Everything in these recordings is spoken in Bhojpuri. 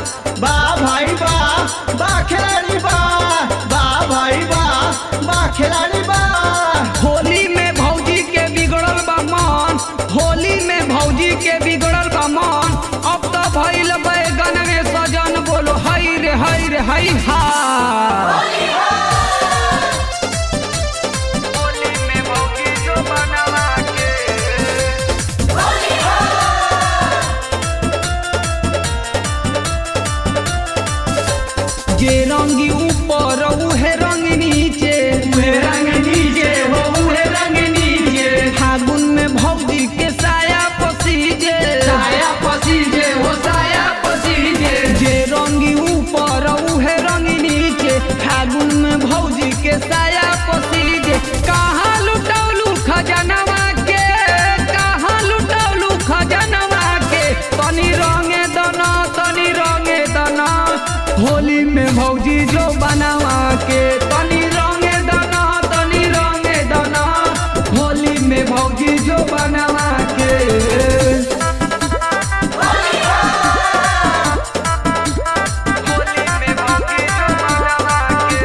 बा भाई बा बा खिलाड़ी बा बा भाई बा बा खिलाड़ी बा होली में भौजी के बिगड़ल बा मन होली में भौजी के बिगड़ल बा मन अब तो भइल बैगन में सजन बोलो हई रे हई रे हई हा होली में भौजी जो बनवा के जे रंगी ऊपर उहे रंग नीचे उहे रंग नीचे हो उहे रंग नीचे फागुन में भौजी के साया पसीजे साया पसीजे हो साया पसीजे जे रंगी ऊपर उहे रंग नीचे फागुन में भौजी के साया पसीजे कहाँ लुटौलू खजनवा के कहाँ लुटौलू खजनवा के तनी रंगे दना तनी रंगे दना होली में भौजी जो बनवा के तनी रंगे दना तनी रंगे दना होली में भौजी जो बनवा के होली में भौजी जो बनवा के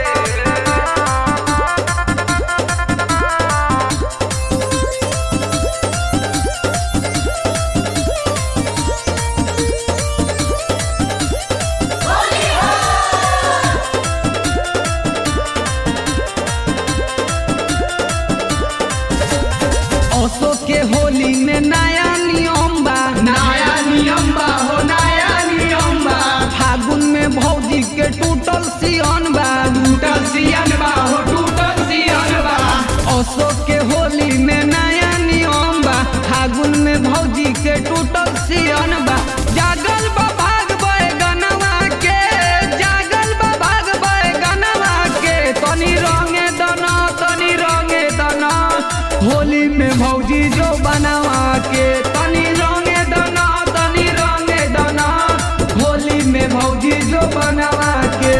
ओसो के होली में नया नियम बा नया नियम बा हो नया नियम बा फागुन में भौजी के टूटल सियन बा टूटल सियन बा हो टूटल सियन बा ओसो के होली में नया नियम बा फागुन में भौजी के टूटल सियन बा जागल बा भाग बैगनवा के जागल बा भाग बैगनवा के तनी रंगे दना तनी रंगे दना होली में भौजी जो बनवा के तनी रंगे दना तनी रंगे दना होली में भौजी जो बनवा के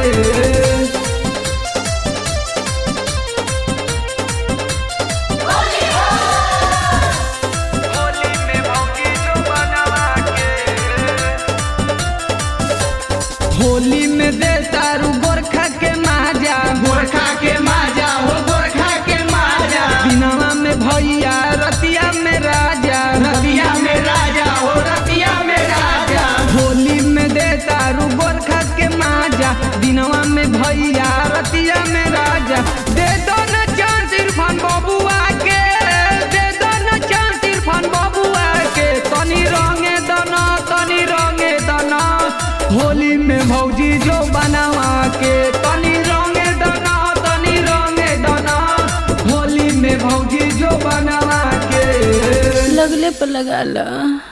होली में भौजी जो बनवा के होली में दे तारू गोरखा के माजा गोरखा के माजा हो गोरखा के माजा बिनवा में भैया रतिया में राजा रतिया में राजा हो रतिया में राजा होली में दे तारू गोरखा के माजा बिनवा में भैया रतिया में राजा दे दो न चांस इरफान बबुआ के दे दो न चांस इरफान बबुआ के तनी रंगे दना तनी रंगे दना होली में भौजी जो बनवा के तनी रंगे दना तनी रंगे दना होली में भौजी जो बनवा के लगले पर लगा ला